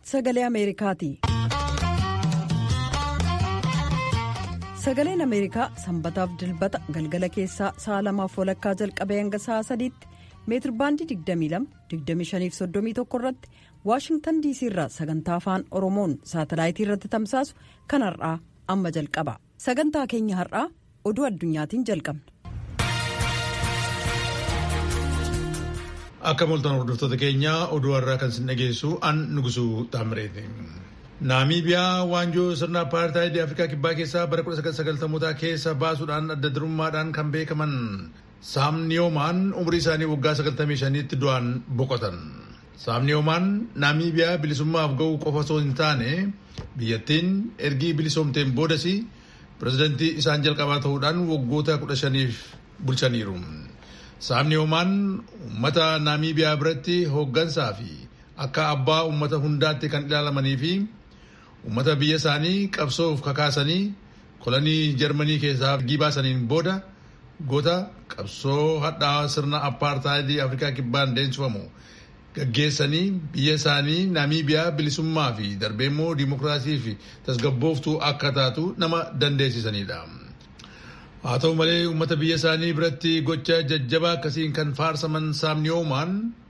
sagalee ameerikaati. sagaleen ameerikaa sanbataaf dilbata galgala keessaa sa'a lamaaf walakkaa jalqabee hanga sa'a sadiitti meetirbaandii 22-25-31 irratti waashingtan diisii irraa sagantaa afaan oromoon saatalaayitii irratti tamsaasu kan har'aa amma jalqaba sagantaa keenya har'aa oduu addunyaatiin jalqabna. akka moltan hordoftoota keenyaa oduu har'aa kan sin dhageessu an nugusuu taamireeti. naamiibiyaa waanjoo sirna apartaayidii afrikaa kibbaa keessaa bara 1990 keessa baasuudhaan adda durummaadhaan kan beekaman saamniyoomaan umurii isaanii waggaa 95tti du'aan boqotan. saamniyoomaan naamiibiyaa bilisummaaf ga'uu qofa osoo hin taane biyyattiin ergii bilisoomteen boodas pirezidantii isaan jalqabaa ta'uudhaan waggoota 15f bulchaniiru. saamniyoomaan uummata naamiibiyaa biratti hooggansaa fi akka abbaa uummata hundaatti kan ilaalamanii fi uummata biyya isaanii qabsoof kakaasanii kolonii jarmanii keessaa ergii baasaniin booda goota qabsoo hadhaa sirna apartaayidii afrikaa kibbaan deemsifamu gaggeessanii biyya isaanii naamiibiyaa bilisummaa fi darbeemmoo dimokiraasii fi tasgabbooftuu akka taatu nama dandeessisanidha. haa ta'u malee uummata biyya isaanii biratti gocha jajjabaa akkasiin kan faarsaman saamniyoomaan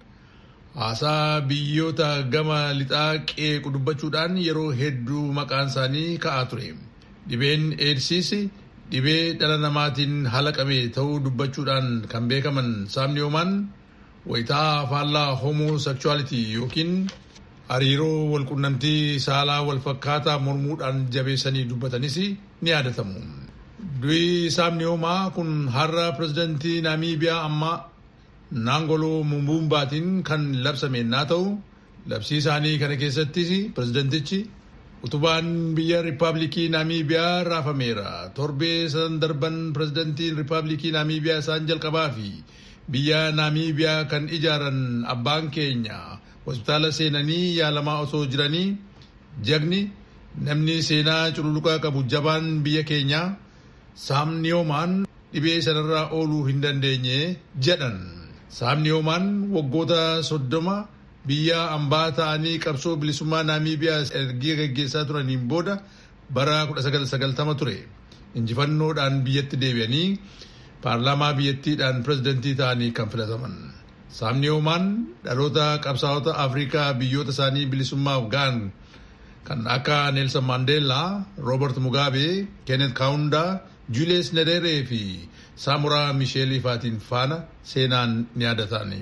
haasaa biyyoota gama lixaa qeequ dubbachuudhaan yeroo hedduu maqaan isaanii ka'aa ture dhibeen eedsiis dhibee dhala namaatiin halaqame ta'uu dubbachuudhaan kan beekaman saamniyoomaan wayitaa faallaa homoseksuwaalitii yookiin hariiroo walqunnamtii saalaa walfakkaataa mormuudhaan jabeessanii dubbatanis ni yaadatamu. du'i saamniyoomaa kun har'a pirezidantii naamiibiyaa ammaa naangoloo mumbuumbaatiin kan labsame naa ta'u labsii isaanii kana keessattis pirezidantichi utubaan biyya riippaabilikii naamiibiyaa raafameera torbee sadan darban pirezidantiin riippaabilikii naamiibiyaa isaan jalqabaa fi biyya naamiibiyaa kan ijaaran abbaan keenya hospitaala seenanii yaalamaa osoo jiranii jagni namni seenaa cululuqaa qabu jabaan biyya keenyaa saamniyoomaan dhibee sanarraa ooluu hin dandeenye jedhan saamniyoomaan waggoota soddoma biyya ambaa ta'anii qabsoo bilisummaa naamiibiyaa ergii gaggeessaa turaniin booda bara 1990 ture injifannoodhaan biyyatti deebi'anii paarlaamaa biyyattiidhaan pirezidantii ta'anii kan filataman saamniyoomaan dhaloota qabsaa'ota afrikaa biyyoota isaanii bilisummaaf ga'an kan akka neelsan maandeellaa roobert mugaabee keenet kaawundaa julius nederee fi saamuraa misheelii faatiin faana seenaan ni yaadatani.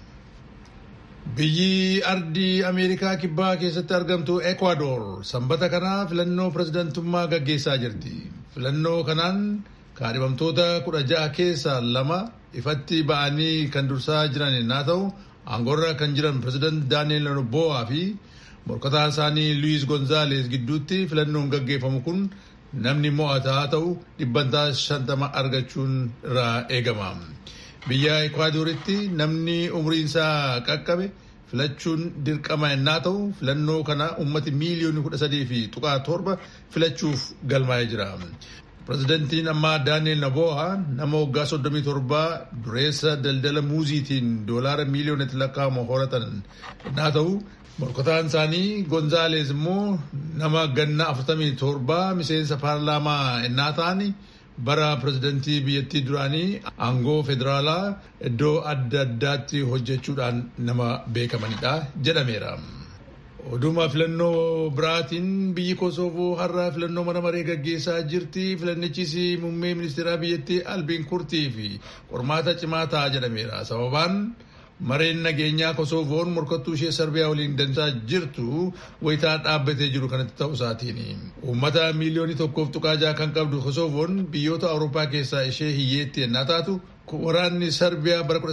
biyyi ardii ameerikaa kibbaa keessatti argamtu ekwaador sanbata kana filannoo pirezidantummaa gaggeessaa jirti filannoo kanaan kaadhimamtoota kudha ja'a keessaa lama ifatti ba'anii kan dursaa jiran naa ta'u aangorra kan jiran pireezidant daaniel nobo'aa fi morkataa isaanii luwiis gonzaales gidduutti filannoon gaggeeffamu kun namni mo'ataa ta'u dhibbantaa shantama argachuun irraa eegama. biyya ekwaadoritti namni umriinsaa qaqqabe filachuun dirqama yennaa ta'u filannoo kana ummati miiliyoonni kudha sadii fi tuqaa torba filachuuf galmaa'ee jira. pirezidantiin ammaa daaniel nabo'a nama waggaa soddomii torbaa dureessa daldala muuziitiin doolaara miiliyoonatti lakkaa'amu horatan yennaa ta'u morkataan isaanii gonzaalees immoo nama ganna afurtamii torbaa miseensa paarlaamaa yennaa ta'ani bara pirezidantii biyyattii duraanii aangoo federaalaa iddoo adda addaatti hojjechuudhaan nama beekamanidha jedhameera. Oduma filannoo biraatiin biyyi Kosoovoo har'a filannoo mana maree gaggeessaa jirti. Filannichis muummee ministeeraa biyyattii Albiin Kurtii fi qormaata cimaa ta'a jedhameera. Sababaan mareen nageenyaa Kosoovoon morkattuu ishee Sarbiyaa waliin dansaa jirtu wayitaa dhaabbatee jiru kanatti ta'uu isaatiin. Uummata miiliyoonii tokkoof tuqaa jaha kan qabdu Kosoovoon biyyoota Awurooppaa keessaa ishee hiyyeetti yennaa taatu waraanni Sarbiyaa bara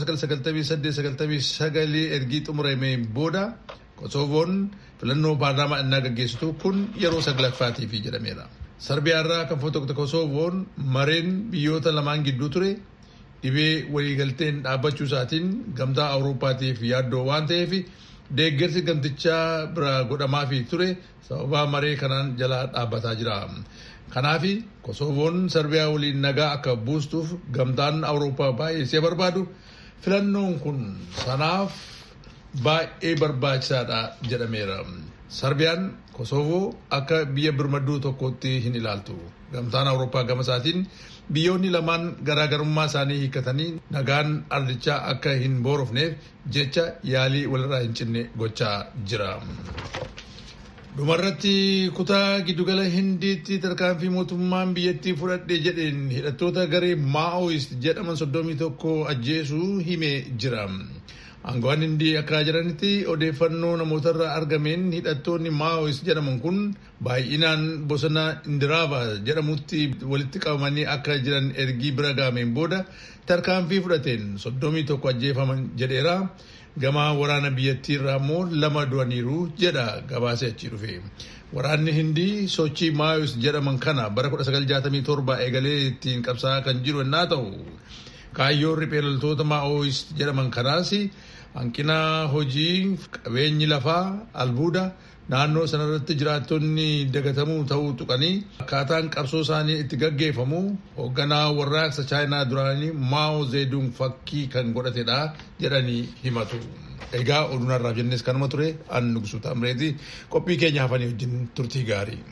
1998-99 ergii xumuramee booda Kosoovoon filannoo paarlaamaa innaa gaggeessitu kun yeroo saglaffaatiif jedhameera. Sarbiyaarraa kan fotoqte Kosoovoon mareen biyyoota lamaan gidduu ture dhibee waliigalteen dhaabbachuu isaatiin gamtaa Awurooppaatiif yaaddoo waan ta'eef deeggarsi gamtichaa bira godhamaafii ture sababa maree kanaan jalaa dhaabbataa jira. Kanaaf Kosoovoon Sarbiyaa waliin nagaa akka buustuuf gamtaan Awurooppaa baay'ee barbaadu filannoon kun sanaaf baay'ee barbaachisaadha jedhameera. Sarbiyaan Kosoovoo akka biyya birmadduu tokkootti hin ilaaltu. Gamtaan Awurooppaa gama isaatiin biyyoonni lamaan garaagarummaa isaanii hiikkatanii nagaan ardichaa akka hin boorofneef jecha yaalii walirraa hin cinne gochaa jira. Dhumarratti kutaa giddugala Hindiitti tarkaanfii mootummaan biyyattii fudhadhe jedheen hidhattoota garee Maa'ooist jedhaman soddomii tokko ajjeesuu himee jira. Aangoowwan Hindii akka jiranitti odeeffannoo namootarraa argameen hidhattoonni Maa'ooist jedhaman kun baay'inaan bosona Indiraava jedhamutti walitti qabamanii akka jiran ergii bira gaameen booda tarkaanfii fudhateen soddomii tokko ajjeefaman jedheera. Gama waraana biyyattii irraa immoo lama du'aniiru jedha gabaasee achii dhufe. Waraanni Hindii sochii Maayos jedhaman kana bara 1967 eegalee ittiin qabsaa'aa kan jiru yennaa ta'u kaayyoon riphee loltoota Maayos jedhaman kanaas hanqina hojii qabeenyi lafaa albuuda naannoo sanarratti jiraattonni dagatamuu ta'uu tuqanii akkaataan qabsoo isaanii itti gaggeeffamu hoogganaa warraaqsa chaayinaa duraanii Maao Zeedung fakkii kan godhatedha jedhanii himatu. Egaa oduunarraaf jennes kanuma ture an nugusu taamreeti qophii keenya hafanii wajjin turtii gaarii.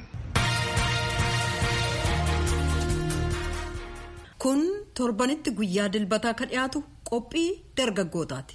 Kun torbanitti guyyaa dilbataa kan dhiyaatu qophii dargaggootaati.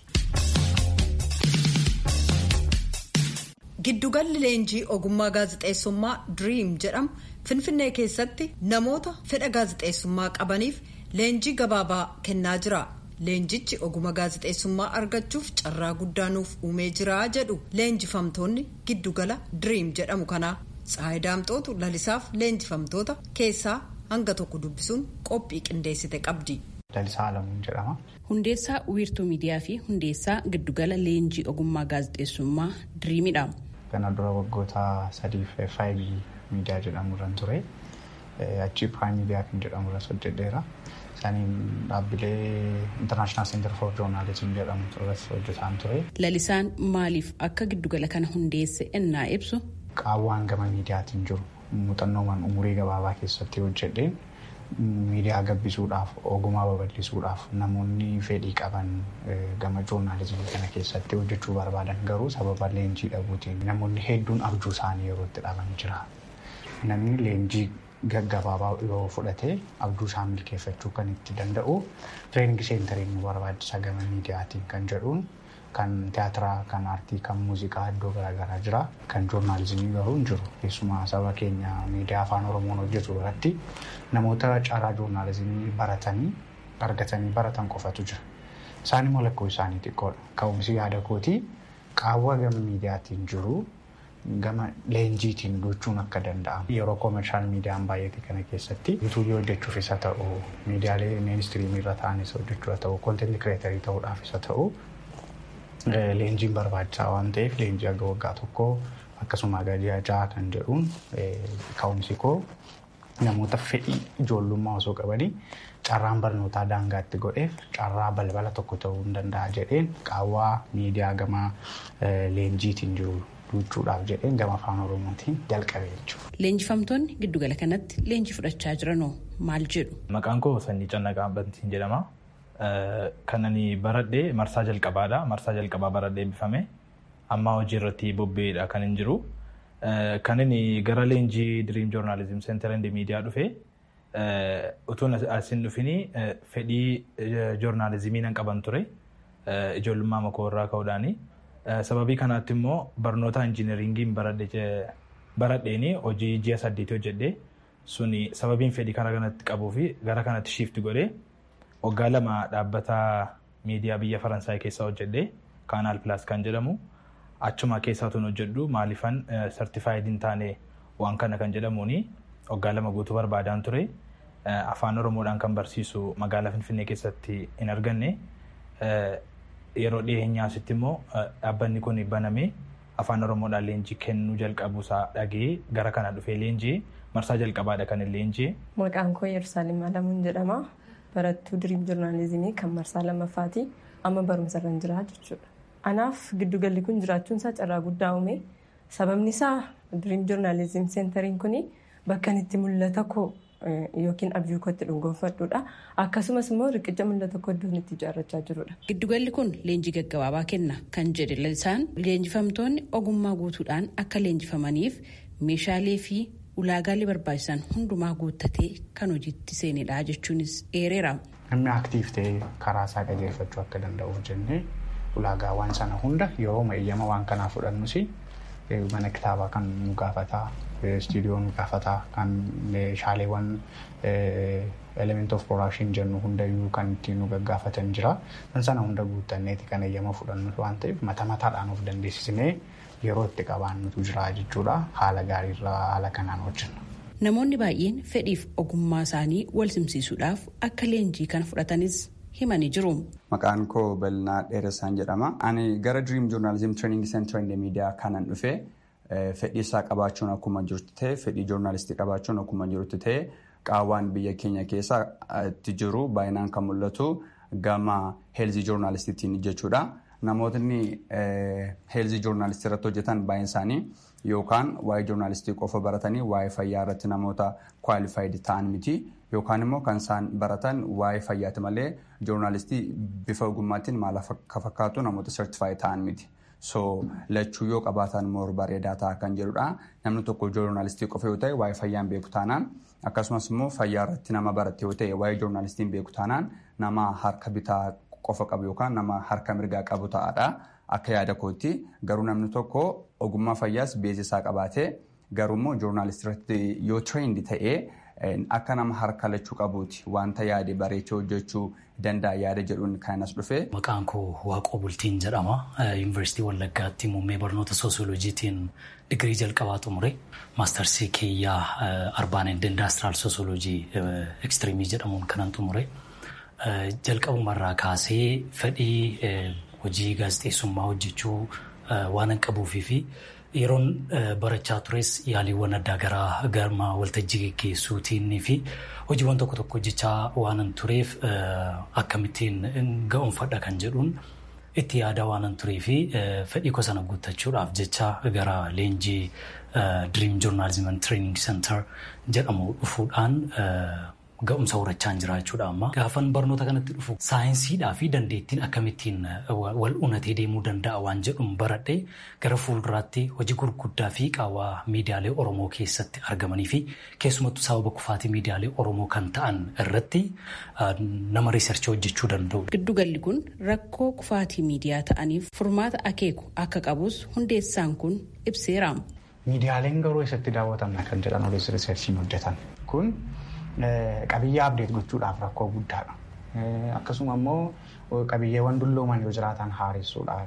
Giddugalli leenjii ogummaa gaazexeessummaa Dream jedhamu Finfinnee keessatti namoota fedha gaazexeessummaa qabaniif leenjii gabaabaa kennaa jira. Leenjichi ogummaa gaazexeessummaa argachuuf carraa guddaa nuuf uumee jira jedhu leenjifamtoonni giddugala Dream jedhamu kanaa. Tsaayi Daamxootu lalisaaf leenjifamtoota keessaa hanga tokko dubbisuun qophii qindeessite qabdi. Lalisaa Alamuun jedhama. Hundeessaa wiirtuu miidiyaa fi hundeessaa giddugala leenjii ogummaa gaazexeessummaa Diriimidha. Kana dura waggoota sadiif faayibii miidiyaa jedhamu irra ture. Achii piraayim miidiyaa kan jedhamu irras hojjedheera. Isaaniin dhaabbilee International Center for Journalism jedhamu irras hojjetaan ture. Lalisaan maaliif akka giddugala kana hundeesse ennaa ibsu? Qaawwaan gama miidiyaatiin jiru muuxannoowwan umurii gabaabaa keessatti hojjedheen miidiyaa gabbisuudhaaf ogummaa babal'isuudhaaf namoonni fedhii qaban gama joornaalizimii kana keessatti hojjechuu barbaadan garuu sababa leenjii dhabuutiin namoonni hedduun abjuu isaanii yeroo itti dhaban jira. Namni leenjii gaggabaabaa yoo fudhate abjuu isaa milkeeffachuu kan itti danda'u tireeningi seentariin nu barbaachisa gama miidiyaatiin kan jedhuun kan tiyaatiraa, kan aartii, kan muuziqaa iddoo garaagaraa jira. Kan joornaalizimii garuu hin jiru. Keessumaa saba keenya miidiyaa afaan Oromoon hojjetu irratti namoota carraa joornaalizimii baratanii argatanii baratan qofatu jira. Isaan immoo lakkoo isaanii xiqqoodha. Ka'umsi yaada kootii qaawwa gama miidiyaatiin jiru gama leenjiitiin gochuun akka danda'amu. Yeroo koomershaal miidiyaan baay'ate kana keessatti yuutuubii hojjechuuf isa ta'u, miidiyaalee miinistiriimii irra ta'anis hojjechuu haa ta'u, koontentii kireetarii ta'uudhaaf isa ta'u leenjiin barbaachisaa waan ta'eef leenjii aga waggaa tokkoo akkasuma gadi ja'a kan jedhuun ka'umsi koo namoota fedhii ijoollummaa osoo qabanii carraan barnootaa daangaatti godheef carraa balbala tokko ta'uu hin danda'a jedheen qaawwaa miidiyaa gama leenjiitiin jiru duuchuudhaaf jedheen gama afaan oromootiin jalqabe jechuudha. Leenjifamtoonni giddugala kanatti leenjii fudhachaa jiranoo maal jedhu? Maqaan koo Sanyii Cannaqaa Bantiin jedhama. Kan ani baradhee marsaa jalqabaadha. Marsaa jalqabaa baradhee eebbifame. Amma hojii irratti bobba'eedha kan hin jiru. Kan inni gara leenjii Dream Journalism Center and Media dhufe utuun asin dhufini fedhii joornaalizimii nan qaban ture. Ijoollummaa makoo irraa ka'uudhaani. Sababii kanaatti immoo barnoota injiineringiin baradheeni hojii ji'a saddeetii hojjedhee suni sababiin fedhii karaa kanatti qabuu fi gara kanatti shiifti godhee waggaa lama dhaabbata miidiyaa biyya faransaay keessaa hojjedhee kaanaal pilaas kan jedhamu achuma keessaa tun hojjedhu maaliifan sartifaayid hin taane waan kana kan jedhamuuni waggaa lama guutuu barbaadaan ture afaan oromoodhaan kan barsiisu magaalaa finfinnee keessatti hin arganne yeroo dhiyeenyaasitti immoo dhaabbanni kun banamee afaan oromoodhaan leenjii kennuu jalqabuusaa dhagee gara kana dhufee leenjii marsaa jalqabaadha kan hin leenjii. Maqaan koo Yerusaalem Alamuun jedhama. barattuu diriim joornaalizimii kan marsaa lammaffaati amma barumsa irra jira jechuudha. Anaaf giddugalli kun jiraachuun isaa carraa guddaa uume sababni isaa diriim joornaalizim seentariin kun bakka itti mul'ata koo yookiin abjuu kootti dhuungoonfadhuudha. Akkasumas immoo riqicha mul'ata koddoon itti ijaarrachaa jirudha. Giddugalli kun leenjii gaggabaabaa kenna kan jedhe lalisaan leenjifamtoonni ogummaa guutuudhaan akka leenjifamaniif meeshaalee fi ulaagaalee barbaachisan hundumaa guuttatee kan hojiitti seenedha jechuunis eereera. Namni aktiif ta'ee karaa isaa qajeelfachuu akka danda'uuf jennee ulaagaawwan sana hunda yeroo eeyyama waan kanaa fudhannus mana kitaabaa kan nu gaafataa istiidiyoo nu gaafataa kan meeshaaleewwan element of production jennu hundayyuu kan ittiin nu gaggaafatan jira. Kan sana hunda guuttanneeti kan eeyyama fudhannu waan ta'eef mata mataadhaan of dandeessisnee yeroo itti qabaannutu jira jechuudha. Haala gaariirraa haala kanaan hojjenna. Namoonni baay'een fedhiif ogummaa isaanii wal simsiisuudhaaf akka leenjii kana fudhatanis himanii jiru. Maqaan koo Bal'inaa Dheeressaan jedhama. Ani gara Dream Journalism Training Center in the Media kanan dhufe fedhii isaa qabaachuun akkuma jirtu ta'e fedhii joornaalistii qabaachuun akkuma jirtu ta'e qaawwaan biyya keenya keessatti jiru baay'inaan kan mul'atu gama heelzii joornaalistiitiin jechuudha. Namootni heelzii joornaalistii irratti hojjetan baay'een isaanii yookaan waa'ee joornaalistii qofa baratanii waa'ee fayyaa irratti namoota kwaalifaayid ta'an miti yookaan immoo kan isaan baratan waa'ee fayyaati malee joornaalistii bifa ogummaatiin maal akka fakkaatu namoota sertifaayid ta'an miti. So lachuu yoo qabaatan immoo bareedaa ta'a kan jedhudha. Namni tokko joornaalistii qofa yoo ta'e waa'ee fayyaan beeku taanaan akkasumas immoo fayyaa irratti nama barate yoo ta'e waa'ee joornaalistiin beeku taanaan nama harka bitaa qofa qabu yookaan nama harka mirgaa qabu ta'adha. Akka yaada kootti garuu namni tokko ogummaa fayyaas beeksisaa qabaatee garuu immoo joornaalistii irratti yoo tireendi ta'ee akka nama harka lachuu qabuuti wanta yaade bareechee hojjechuu danda'a yaada jedhuun kan as dhufe. Maqaan koo Waaqoo Bultiin jedhama. Yuunivarsiitii Wallaggaatti muummee barnoota soosiyooloojiitiin digirii jalqabaa xumure. Maastarsii kiyyaa arbaan eend indaastiraal soosiyooloojii ekstiriimii jedhamuun kanan xumure. Jalqabumarraa kaasee fedhii hojii gaazexeessummaa hojjechuu waan qabuufii fi yeroon barachaa tures yaaliiwwan addaa garaa gama waltajjii geggeessuutiin fi hojiiwwan tokko tokko hojjechaa waan tureef akkamittiin ga'umfadha kan jedhuun itti yaada waan turee fi fedhii koo sana guuttachuudhaaf jecha gara leenjii Dream Journalism and Training Center jedhamu dhufuudhaan ga'umsa horachaa jira jechuudha amma. Gaafan barnoota kanatti dhufu saayinsiidhaa fi dandeettiin akkamittiin wal unatee deemuu danda'a waan jedhuun baradhee gara fuulduraatti hojii gurguddaa fi qaawwaa miidiyaalee Oromoo keessatti argamanii fi keessumattuu sababa kufaatii miidiyaalee Oromoo kan ta'an irratti nama riisarchii hojjechuu danda'u. Giddugalli kun rakkoo kufaatii miidiyaa ta'aniif furmaata akeeku akka qabus hundeessaan kun ibseera. Miidiyaaleen garuu eessatti daawwatamna kan jedhan odeessa riisarchiin hojjetan kun qabiyyaa abdeet gochuudhaaf rakkoo guddaadha. Akkasuma immoo qabiyyeewwan dullooman yoo jiraatan haaressuudhaaf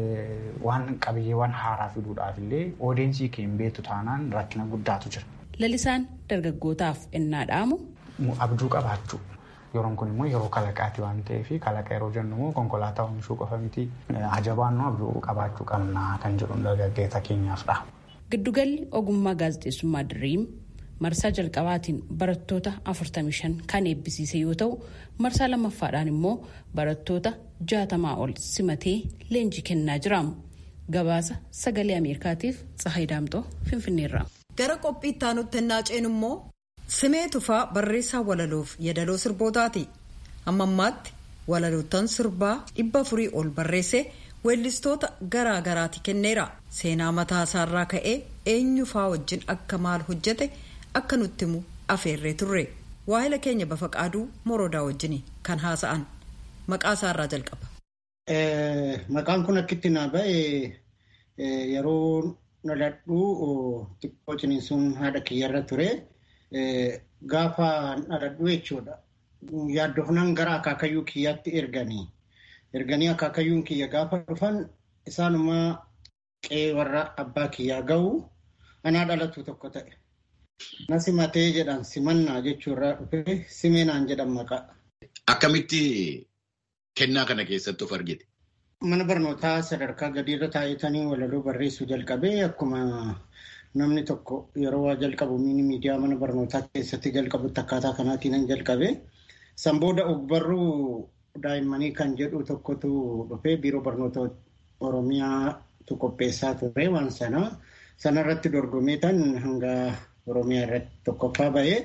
waan qabiyyeewwan haaraa fiduudhaaf illee odeensii keenya beektu taanaan rakkina guddaatu jira. Lalisaan dargaggootaaf ennaa dhaamu. Abjuu qabaachuu. Yeroon kun immoo yeroo kalaqaati waan ta'eef kalaqa yeroo jennu immoo konkolaataa oomishuu qofa miti. Ajabaannoo abjuu qabaachuu qabna kan jedhu dargaggeessa keenyaafdha. Giddugalli ogummaa gaazexeessummaa Diriim marsaa jalqabaatiin barattoota 45 kan eebbisiise yoo ta'u marsaa lammaffaadhaan immoo barattoota 60 ol simatee leenjii kennaa jira. Gabaasa sagalee Ameerikaatiif Tsahayi Daamxoo Finfinneerra. Gara qophii itti aanutti ennaa ceenu immoo simee tufaa barreessaa walaloof yeedaloo sirbootaati. Amma ammaatti walaloottan sirbaa dhibba afurii ol barreessee weellistoota garaa garaati kenneera. Seenaa mataa isaarraa ka'ee eenyufaa wajjin akka maal hojjete akka nutti himu afeerree turre. Waahila keenya bafaqaaduu morodaa wajjin kan haasa'an. Maqaa isaarraa jalqaba. Maqaan kun akkitti naa ba'e yeroo dhaladhu xiqqoo ciniinsuun haadha kiyyarra ture. Gaafa dhaladhu jechuudha. Yaaddofnaan gara akaakayyuu kiyyaatti erganii. Erganii akaakayyuun kiyya gaafa dhufan isaanumaa qe'ee warra abbaa kiyyaa ga'u anaa dhalatu tokko ta'e. Na simatee jedhan simannaa jechuurraa dhufe simeenaan jedhan maqaa. Akkamitti kennaa kana keessatti of argite? Mana barnootaa sadarkaa gadiirra taa'etanii walaloo barreessuu jalqabee akkuma namni tokko yeroo waa jalqabu miidiyaa mana barnootaa keessatti jalqabutti akkaataa kanaatiin jalqabe. San booda ogbarruu daa'immanii kan jedhu tokkotu dhufee biiroo barnoota Oromiyaatu qopheessaa ture waan sana. Sanarratti dorgomee tan hanga Oromiyaa irratti tokkoffaa bahee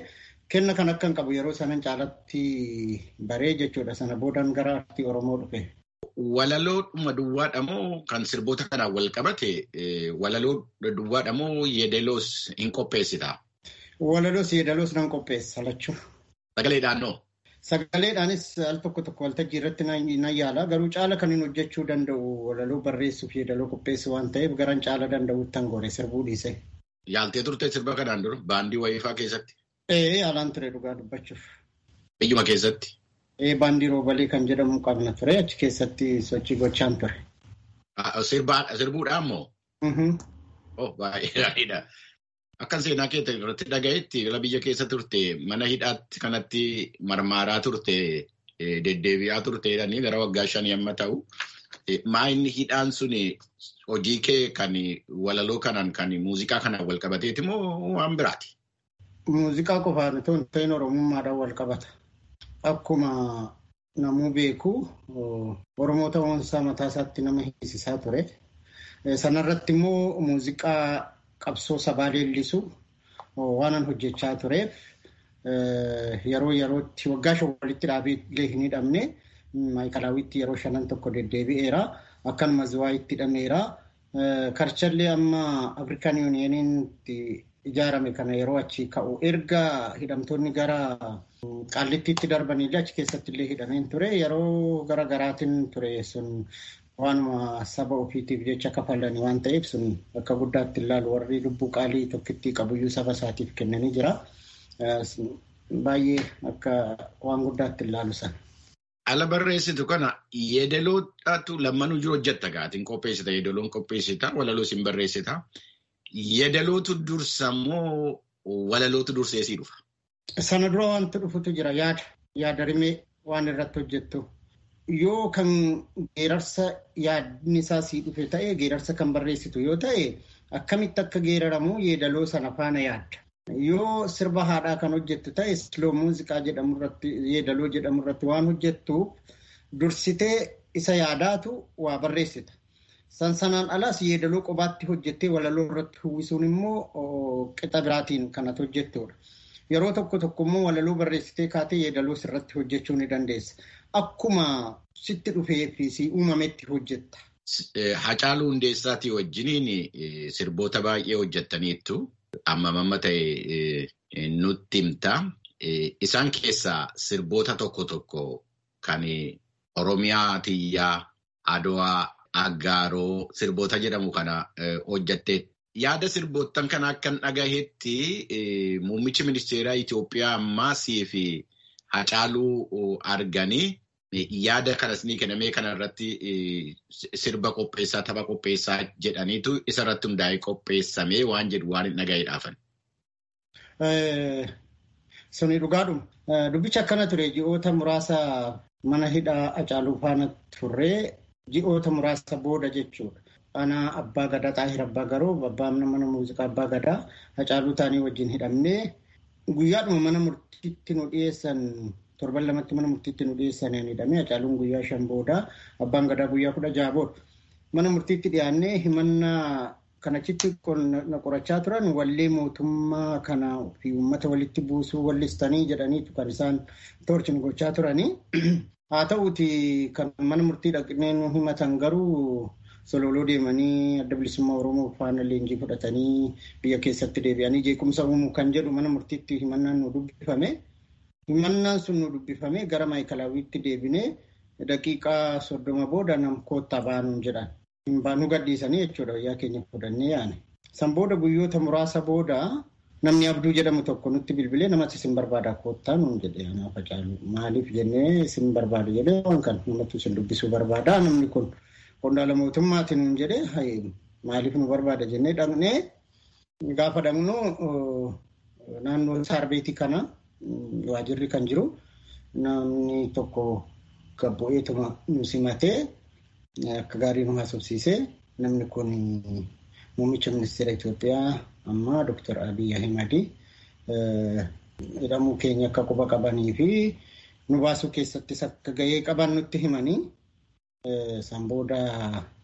kenna kan akka hin qabu yeroo sanan caalatti baree jechuudha. Sana boodaan gara aartii Oromoo dhufe. Walaloodhuma duwwaadha moo kan sirboota kanaan wal qabate walaloo duwwaadha moo yeedaloos hin qopheessita? Walaloos yeedaloos nan qopheessa lachuu. Sagaleedhaan noo? Sagaleedhaanis al tokko tokko waltajjii irratti nan yaala. Garuu caala kan hin hojjechuu danda'u walaloo barreessuuf yeedaloo qopheessu waan ta'eef garan caala danda'utti han gore sirbuu dhiise. Yaaltee turte sirba kanaan dura baandii wayiifaa keessatti? Ee alaan ture dhugaa dubbachuuf. Biyyuma keessatti? Ee baandii roobalee kan jedhamu qabna ture achi keessatti sochii gochaan ture. Sirbuudhaan moo? Oh baay'ee gaariidha. Akka seenaa keessa irratti dhagayetti gara biyya keessa turte mana hidhaatti kanatti marmaaraa turte deddeebi'aa turte jedhanii gara waggaa shanii amma ta'u. Maa inni hidhaan sun hojii kee kan walaloo kanaan kan muuziqaa kanaan wal qabateeti moo waan biraati? Muuziqaa qofaan otoo hin ta'in oromummaadhaan wal qabata. Akkuma namuu beeku Oromoo ta'uunsaa mataa isaatti nama hiisisaa ture. Sanarratti immoo muuziqaa qabsoo sabaa leellisu waanan hojjechaa tureef yeroo yerootti waggaa shan walitti dhaabee illee hin hidhamne maayikalaawwitti yeroo shanan tokko deddeebi'eera. Akkanumas waayitti hidhameera. Karchallee amma Afrikaan Yuuniyeniitti ijaarame kana yeroo achi ka'u erga hidhamtoonni gara qaallittiitti darbanillee achi keessatti illee hidhameen ture. Yeroo gara garaatiin ture sun waanuma saba ofiitiif jecha kafalanii waan ta'eef sun akka guddaatti ilaalu warri lubbuu qaalii tokkittii qabuyyuu saba isaatiif kennanii jira. Baay'ee akka waan guddaatti ilaalu sana. Ala barreessitu kana yeedaloodhaatu lammanuu jiru hojjetta gaatiin qopheessita yeedaloon qopheessita walaloos hin barreessita. Yeedalootu dursa moo walalootu dursee sii dhufa? Sana dura wanti dhufutu jira yaada yaada rimee waan irratti hojjettu. Yoo kan geerarsa yaadni isaa sii dhufe ta'e geerarsa kan barreessitu yoo ta'e akkamitti akka geeraramu yeedaloo sana faana yaadda. Yoo sirba haadhaa kan hojjettu ta'e siloo muuziqaa jedhamu irratti yeedaloo jedhamu irratti waan hojjettuuf dursitee isa yaadaatu waa barreessita. San sanaan alas yeedaloo qobaatti hojjettee walaloo irratti uwwisuun immoo qixa biraatiin kanatu hojjettudha. Yeroo tokko tokko immoo walaloo barreessitee kaatee yeedaloo sirratti hojjechuu ni dandeessa. Akkuma sitti dhufee fi si uumametti hojjetta. Hacaaluu Hundeessaatii wajjiniin sirboota baay'ee hojjettaniittu. Amma mamma ta'e nutti himta. Isaan keessaa sirboota tokko tokko kan Oromiyaa Tiyyaa, Adowaa, Aggaaroo sirboota jedhamu kana hojjatte. Yaada sirboottan kana akkan dhagahetti muummichi ministeeraa Itoophiyaa ammaasii fi Hacaaluu arganii yaada kanas ni kennamee kanarratti sirba qopheessaa tapha qopheessaa jedhaniitu isarratti hundaa'ee qopheessamee waan jedhu waan hin dhagaheedhaafan. Suni dhugaadhuma. Dubbichi akkana ture ji'oota muraasa mana hidhaa Hacaaluu faana turree ji'oota muraasa booda jechuudha. Ana abbaa gadaa xaahir abbaa garoo abbaa mana muuziqaa abbaa gadaa Hacaaluu taanii wajjin hidhamnee guyyaadhuma mana murtiitti nu dhiyeessan torban lamatti mana murtiitti nu dhiyeessanii hidhamee Hacaaluun guyyaa shan booda abbaan gadaa guyyaa kudha jaha booda mana murtiitti dhiyaannee himannaa kanachitti na qorachaa turan wallee mootummaa kana fi uummata walitti buusuu wallistanii jedhaniitu kan isaan toorchin gochaa turanii. Haa ta'uuti kan mana murtii dhaqnee nu himatan garuu sololoo deemanii adda bilisummaa Oromoo faana leenjii fudhatanii biyya keessatti deebi'anii jeequmsa uumuu kan jedhu mana murtiitti himannaan nu dubbifame. Himannaan sun nu dubbifame gara maayikalaawwiitti deebinee daqiiqaa soddoma booda nam koottaa baanuun jedhan. Nu gadhiisanii jechuudha wayyaa keenya fudhannee yaane. San booda guyyoota muraasa booda namni abduu jedhamu tokko nutti bilbilee namatti isin barbaada koottaa nuun jedhe anaaf Hacaalu. Maaliif jennee isin barbaadu jedhee waan kan namatti isin dubbisuu barbaada namni kun qondaala mootummaati nuun jedhee maaliif nu barbaada jennee dhaqnee gaafa dhaqnu naannoo saarbeetii kana waajirri kan jiru namni tokko gabbu'eetuma nu simatee akka gaarii nu haasofsiisee namni kun muummicha ministeera Itoophiyaa ammaa Dr. Abiy Ahimad jedhamuu keenya akka quba qabanii fi nu baasuu keessattis akka gahee qaban nutti himanii san booda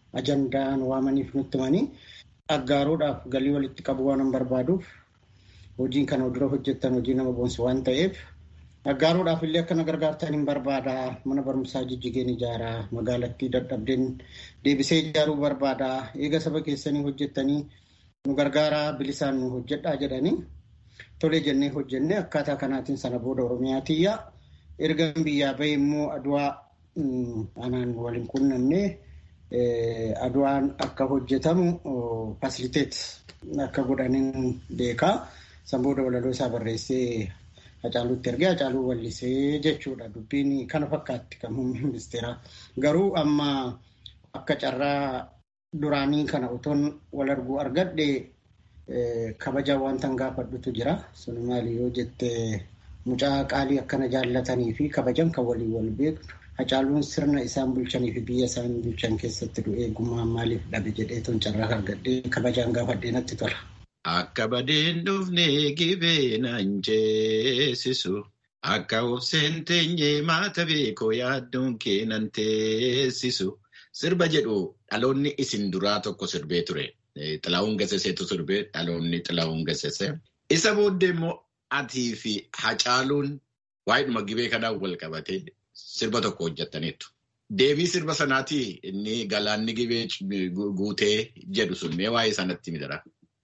ajandaa nu waamaniif nutti himanii aggaaruudhaaf galii walitti qabu waan barbaaduuf hojiin kana dura hojjettan hojii nama boonsu waan ta'eef Aggaaruudhaaf illee akka na gargaartan hin barbaada. Mana barumsaa jijjigeen ijaaraa, magaalattii dadhabdeen deebisee ijaaruu barbaada. Eega saba keessanii hojjettanii nu gargaaraa bilisaan nu hojjedhaa jedhanii tolee jennee hojjennee akkaataa kanaatiin sana booda Oromiyaatiyyaa erga biyyaa bahee immoo aduwaa anaan waliin qunnamnee aduwaan akka hojjetamu fasiliteet akka godhaniin beekaa. San booda walaloo isaa barreessee Hacaaluutti ergee Hacaaluu wallisee jechuudha. Dubbiin kana fakkaatti kan muummee ministeeraa. Garuu amma akka carraa duraanii kana otoon wal arguu argadhe kabaja wanta gaafadhutu jira. Sun maali yoo jette mucaa qaalii akkana jaallatanii fi kabajan kan walii wal beeknu. Hacaaluun sirna isaan bulchanii fi biyya isaan bulchan keessatti du'ee gummaan maaliif dhabe jedhee toon carraa argadhee kabajaan gaafadhee natti tola. Akka badeen dhufnee gibee naan jeesisu. Akka obseen teenyee maata beekoo yaaddoon kee nan teessisu. Sirba jedhu dhaloonni isin duraa tokko sirbee ture. Xilaawun Gaseseetu sirbee dhaloonni Xilaawun Gasesee. Isa booddee immoo atii fi Hacaaluun waa'eedhuma gibee kanaan wal qabatee sirba tokko hojjetaniitu. Deebii sirba sanaatii inni galaanni gibee guutee jedhu sun mee waa'ee sanatti midara.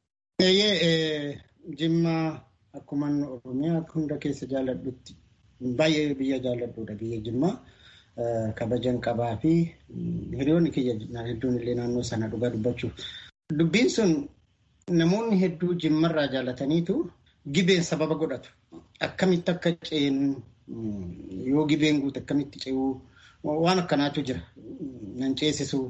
Eeyyee Jimma akkuma Oromiyaa hunda keessa jaalladhutti baay'ee biyya jaalladhuudha biyya Jimmaa kabajan qabaa fi hiriyoonni kiyya hedduun illee naannoo sana dhugaa dubbachuuf. Dubbiin sun namoonni hedduu Jimmarraa jaallataniitu gibeen sababa godhatu. Akkamitti akka ceenu yoo gibeen guute akkamitti ce'uu waan akkanaatu jira. Nan ceesisu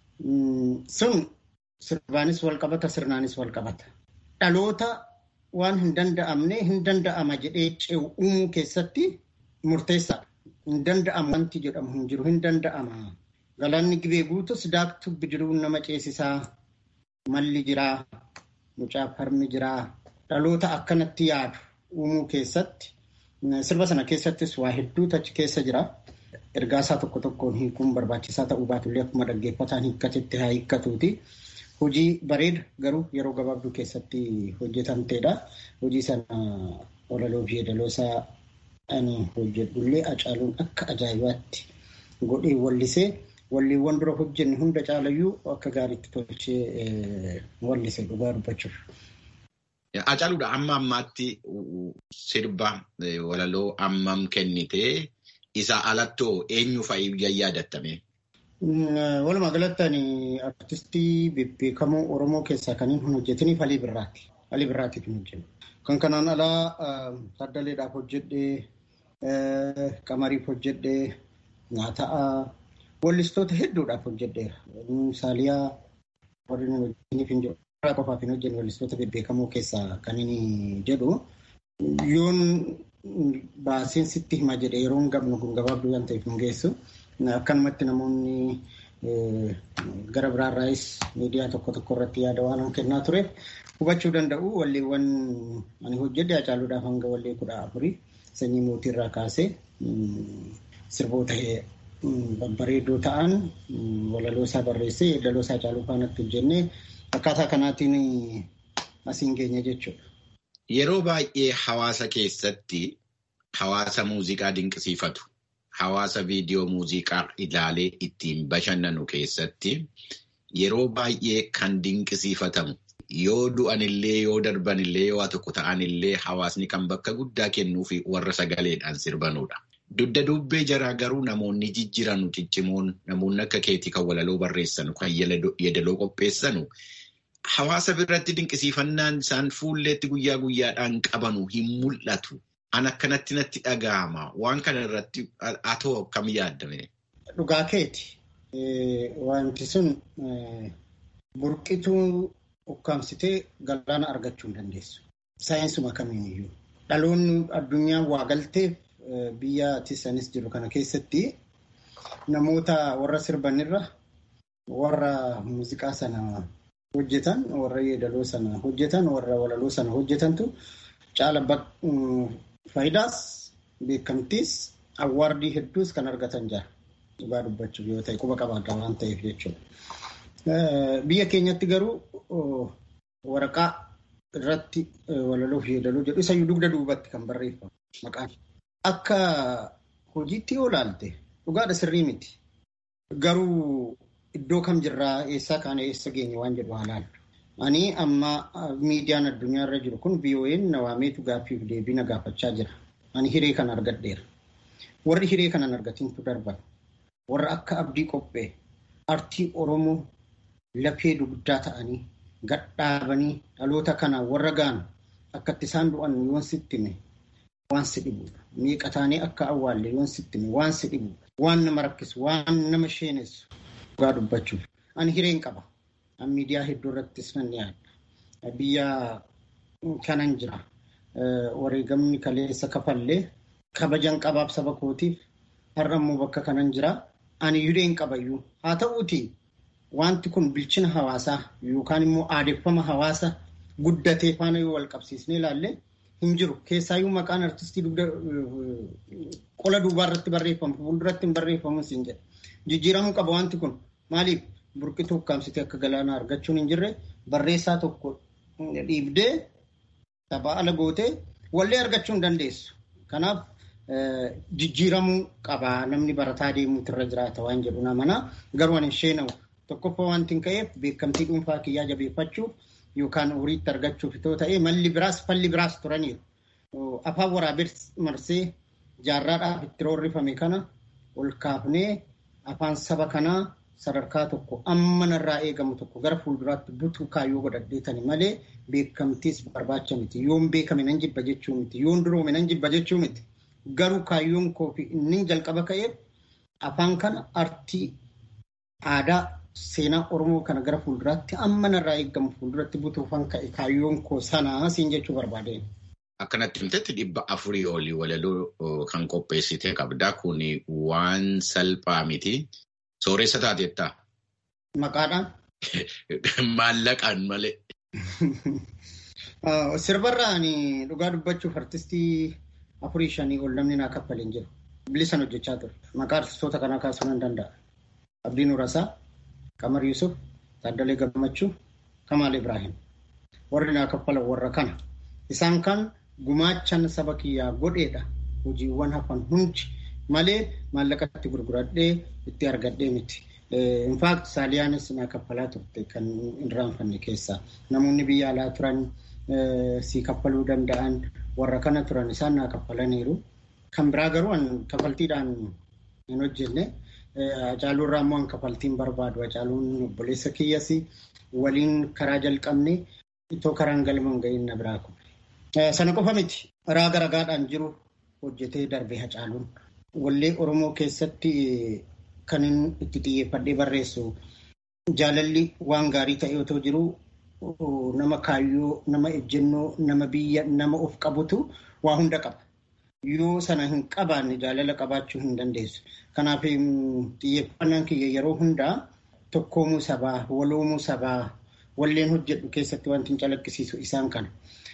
sun sirbaanis wal qabata sirnaanis wal qabata. Dhaloota waan hin danda'amne hin danda'ama jedhee ce'u uumuu keessatti murteessaadha. Hin danda'amu wanti jedhamu hin jiru hin danda'ama. Galaanni gibee guutus daaktuu bidiruun nama ceesisaa malli jiraa mucaa harmi jiraa dhaloota akkanatti yaadu uumuu keessatti sirba sana keessattis waa hedduutu achi keessa jira. Ergaasaa tokko tokkoon hiikuun barbaachisaa ta'uu baatullee akkuma dhaggeeffataan hiikkatetti haa hiikkatuuti. Hojii bareeda garuu yeroo gabaabduu keessatti hojjetamteedha. Hojii sana walaloo fi yeedaloosaa ani hojjedhullee Hacaaluun akka ajaa'ibaatti godhee wallisee walleewwan dura hojjenne hunda caalayyuu akka gaariitti tolchee wallise dhugaa dubbachuuf. Hacaaluudha amma ammaatti sirba walaloo ammam kennitee isa alattoo eenyu fa'i yaadattame? Walumaa galatti ani artistii bebbeekamoo Oromoo keessaa kan hin hojjetiniif Alii Birraati. Alii Birraatiif hin hojjennu. Kan kanaan alaa Taddaleedhaaf hojjedhee, Qamariif hojjedhee, Nyaataa, wallistoota hedduudhaaf hojjedheera. Saaliyaa warri hin hojjetiniif hin jiru. qofaaf hin hojjenne wallistoota bebbeekamoo keessaa kan inni jedhu. Yoon baaseen sitti hima jedhe yeroon gabnu kun gabaabduu waan ta'eef nu geessu. Akkanumatti namoonni gara biraarraayis miidiyaa tokko tokko irratti yaada waan kennaa tureef hubachuu danda'u walleewwan ani hojjedhe Hacaaluudhaaf hanga wallee kudha afurii sanyii mootiirraa kaasee sirboota babbareedoo ta'an walaloo isaa barreessee yeedaloo isaa Hacaaluu faanatti hojjennee akkaataa kanaatiin asiin geenye jechuudha. Yeroo baay'ee hawaasa keessatti hawaasa muuziqaa dinqisiifatu. Hawaasa viidiyoo muuziqaa ilaalee ittiin bashannanu keessatti yeroo baay'ee kan dinqisiifatamu yoo du'anillee yoo darbanillee yoo waa tokko ta'anillee hawaasni kan bakka guddaa kennuu fi warra sagaleedhaan sirbanudha. Dugda dubbee jaraa garuu namoonni jijjiiranu ciccimoon namoonni akka keetii kan walaloo barreessanu kan yeedaloo qopheessanu hawaasa biratti dinqisiifannaan isaan fuulleetti guyyaa guyyaadhaan qabanu hin mul'atu. An akkanatti natti dhaga'ama. Waan kana irratti atoo akkam yaaddame? Dhugaa keeti. Wanti sun burqituu ukkaamsitee galaana argachuu hin dandeessu. Saayinsuma kamiiniyyuu. Dhaloonni addunyaa waa galteef biyya tisanis jiru kana keessatti namoota warra sirbanirra warra muuziqaa sana hojjetan warra yeedaloo sana hojjetan warra walaloo sana hojjetantu caala Faayidaas beekamtiis awwaardii hedduus kan argatan jira. Dhugaa dubbachuuf yoo ta'e quba qabaadha waan ta'eef jechuudha. Biyya keenyatti garuu waraqaa irratti walaloo fi yeedaloo jedhu isayyuu dugda duubatti kan barreeffamu maqaan. Akka hojiitti yoo ilaalte dhugaadha sirrii miti. Garuu iddoo kam jirraa eessaa kaane eessa geenye waan jedhu haa laallu. Ani amma miidiyaan addunyaa irra jiru kun VOA'n na waameetu gaaffiif deebii na gaafachaa jira. Ani hiree kana argadheera. Warri hiree kanan argatintu darban. Warra akka abdii qophee artii Oromoo lafee dugdaa ta'anii gadhaabanii dhaloota kana warra gaanu akkatti isaan du'an yoon sittime waan si dhibudha. Meeqa taanee akka awwaalle yoon sittime waan si dhibudha. Waan nama rakkisu, waan nama sheenessu dhugaa dubbachuuf. Ani hireen qaba. An miidiyaa hedduu irrattis nan dhiyaadha. Biyya kanan jira. Wareegamni kaleessa kafallee kabajan qabaaf saba kootiif har'a immoo bakka kanan jira. Ani hireen qabayyuu. Haa ta'uuti wanti kun bilchina hawaasaa yookaan immoo aadeffama hawaasa guddatee faana yoo wal qabsiisnee ilaalle hin jiru. Keessaayyuu maqaan artistii dugda qola duubaa irratti barreeffamu fuulduratti hin barreeffamu siin jedha. Jijjiiramuu qaba wanti kun maaliif burqituu ukkaamsitee akka galaanaa argachuun hin jirre barreessaa tokko dhiibdee taphaa ala gootee wallee argachuu hin dandeessu. Kanaaf jijjiiramuu qaba namni barataa deemuutu irra jiraata waan jedhu namana garuu ani isheenamu tokkoffaa wanti hin ka'eef beekamtii dhuunfaa kiyyaa jabeeffachuuf yookaan horiitti argachuuf itoo ta'ee malli biraas falli biraas turaniiru. Afaan waraabee marsee jaarraadhaaf itti roorrifame kana ol kaafnee afaan saba kanaa sadarkaa tokko amma narraa eegamu tokko gara fuulduraatti butuu kaayyoo godhadheetani malee beekamtiis barbaacha miti. Yoon beekame nan jibba jechuu miti. Yoon duroome nan jibba jechuu miti. Garuu kaayyoon koo fi inni jalqaba ka'eef afaan kana artii aadaa seenaa Oromoo kana gara fuulduraatti amma narraa eegamu fuulduratti butuufan ka'e kaayyoon koo sanaa siin jechuu barbaadeen. Akkanatti himtetti dhibba afurii olii walaloo kan qopheessite qabda. Kun waan salphaa miti. Sooressa taatettaa? Maqaadhaan? Maallaqaan malee. Sirbarraan dhugaa dubbachuuf artistii afurii shanii ol namni naa kaffaleen jiru. Bilisan hojjechaa ture. Maqaa artistoota kanaa kaasuu nan danda'a. Abdii Nurasaa, Qamar Yusuf, Taaddalee Gammachuu, Kamaal Ibrahim. Warri naa kaffalan warra kana. Isaan kan gumaachan saba kiyyaa godheedha. Hojiiwwan hafan hundi malee maallaqatti gurguradhee itti argadhee miti. Infaakt Saaliyaanis naa kaffalaa turte kan hin raanfanne keessaa. Namoonni biyya alaa turan si kaffaluu danda'an warra kana turan isaan naa kaffalaniiru. Kan biraa garuu kaffaltiidhaan hin hojjenne. Hacaaluu irraa immoo kaffaltiin barbaadu. Hacaaluun obboleessa kiyyas waliin karaa jalqabne itoo karaan galma hin ga'iin na biraa kun. Sana qofa miti. Raaga ragaadhaan jiru hojjetee darbe Hacaaluun. Wallee Oromoo keessatti kan itti xiyyeeffadhee barreessu jaalalli waan gaarii ta'e otoo jiru nama kaayyoo, nama ejjennoo, nama biyya, nama of qabutu waa hunda qaba. Yoo sana hin qabaanne jaalala qabaachuu hin dandeessu. Kanaaf xiyyeeffannaan kiyya yeroo hundaa tokkoomuu sabaa, waloomuu sabaa, walleen hojjedhu keessatti wanti hin calaqqisiisu isaan kana.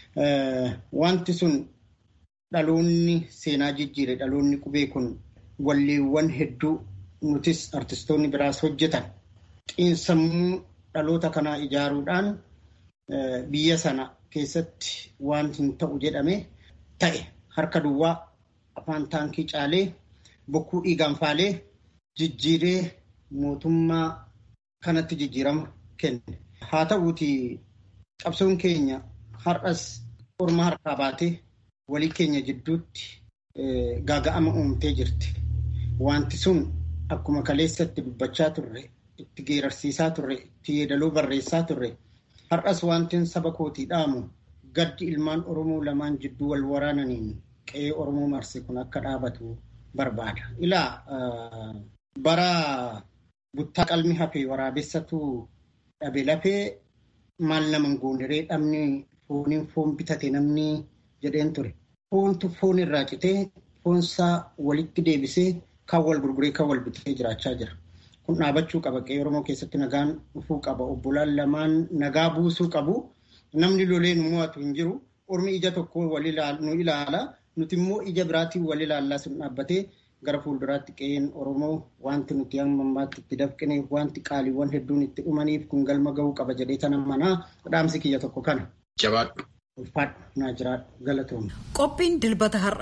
Wanti sun dhaloonni seenaa jijjiire dhaloonni qubee kun walleewwan hedduu nutis artistoonni biraas hojjetan xiinsammuu dhaloota kanaa ijaaruudhaan biyya sana keessatti waan hin ta'u jedhame ta'e harka duwwaa afaan taankii caalee bokkuu dhiigaan faalee jijjiiree mootummaa kanatti jijjiirama kenne. Haa ta'uuti qabsoon keenya har'as orma harkaa baatee walii keenya jidduutti gaaga'ama uumtee jirti. Wanti sun akkuma kaleessatti dubbachaa turre, itti geerarsiisaa turre, itti yeedaloo barreessaa turre. Har'as wanti saba kootii dhaamu gaddi ilmaan Oromoo lamaan jidduu wal waraananiin qe'ee Oromoo marse kun akka dhaabatu barbaada. Ilaa bara buttaa qalmi hafee waraabessatu dhabe lafee maal naman goondiree dhabni fooniin foon bitate namni jedheen ture. Foontu foon irraa citee foonsaa walitti deebisee kan wal gurguree kan wal bitee jiraachaa jira. Kun dhaabachuu qaba. Qe'ee Oromoo keessatti nagaan dhufuu qaba. Obbolaan lamaan nagaa buusuu qabu. Namni lolee nu mo'atu hin jiru. Ormi ija tokko nu ilaala. Nuti immoo ija biraatiin wal ilaallaa sun dhaabbatee gara fuulduraatti qe'een Oromoo wanti nuti amma ammaatti itti dafqineef wanti qaaliiwwan hedduun itti dhumaniif kun galma gahuu qaba jedhee tana manaa dhaamsi kiyya tokko kana. Jabaadhu. ulfaadhu naa jiraadhu galatoomna. Qophiin dilbata har'a